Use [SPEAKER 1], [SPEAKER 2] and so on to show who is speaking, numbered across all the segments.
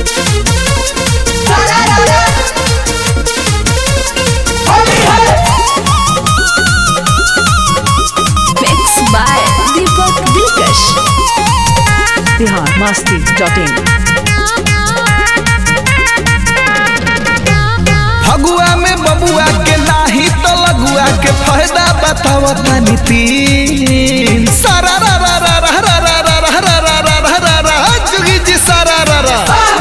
[SPEAKER 1] Mixed by Deepak Dilkash.
[SPEAKER 2] Bihar Masti dot in
[SPEAKER 3] Phagua में बबुआ के नाही तो लगुआ के फायदा बताव तनी तीन सारा रा रा रा रा रा रा रा रा रा रा रा रा रा रा जुगी जी सारा रा रा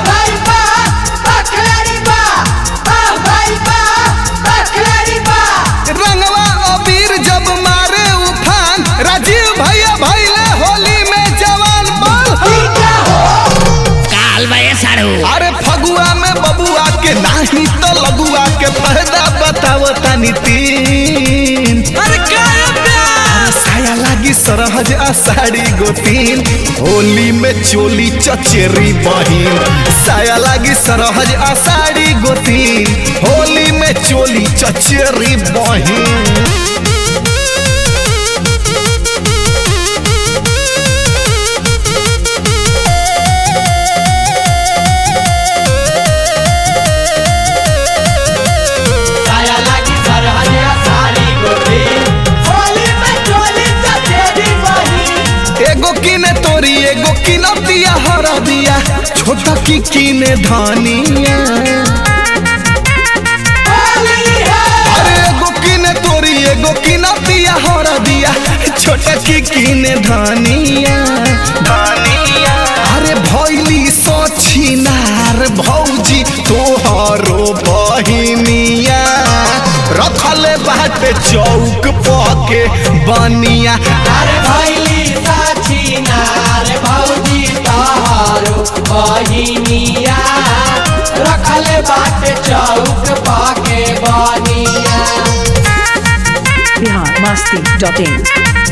[SPEAKER 3] रंगवा अबीर जब मारे उफान राजीव भैया भैले होली में जवान बल
[SPEAKER 4] काल बे सारू
[SPEAKER 3] अरे फगुआ में बबुआ के नाही तो लगुआ के फायदा बताव तनी तीन अरे साया लागी सरहज आ साड़ी गोतीन होली में चोली चचेरी बहिन साया लागी सरहज आ साड़ी गोतीन होली में चोली चचेरी बहिन एगो किने तोरी एगो किनतिया हर दिया छोटा की किने धनिया अरे एगो किने तोरी एगो किनतिया हर दिया छोटा की किने धनिया धनिया अरे भैली सछिनार भौजी तोहरो बहिनिया रखले बाटे चौक पके बनिया
[SPEAKER 5] अरे भैली साची नार भौजी तहारो बहिनिया रखले बाटे चौक पाके बनिया
[SPEAKER 2] बिहार मस्ती डॉट इन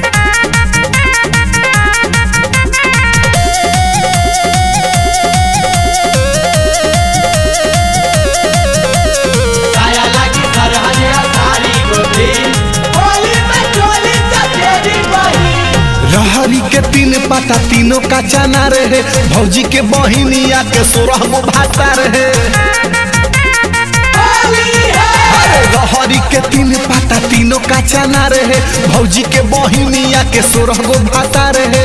[SPEAKER 5] साया लागी सरहनिया साड़ी गोदी होली में चोली चचेरी बही
[SPEAKER 3] रहरी के तीन पाता तीनों का चना रहे भौजी के बहिनिया के सोरह गो भाता रहे
[SPEAKER 5] होली है
[SPEAKER 3] अरे रहरी के तीन पाता तीनों का चना रहे भौजी के बहिनिया के सोरह गो भाता रहे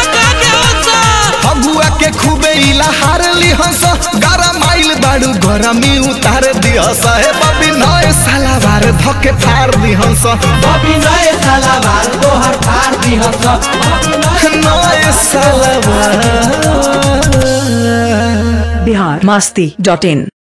[SPEAKER 3] फगुआ के खूबे इलाहार लिहस गरम आइल बाड़ू गरमी उतार दिहस हे बबी नए सालावार धके फार दिहस
[SPEAKER 5] बबी नए सलावार तोहर फार दी हंस बबी नए
[SPEAKER 3] नए सालावार
[SPEAKER 2] बिहार मस्ती डॉट इन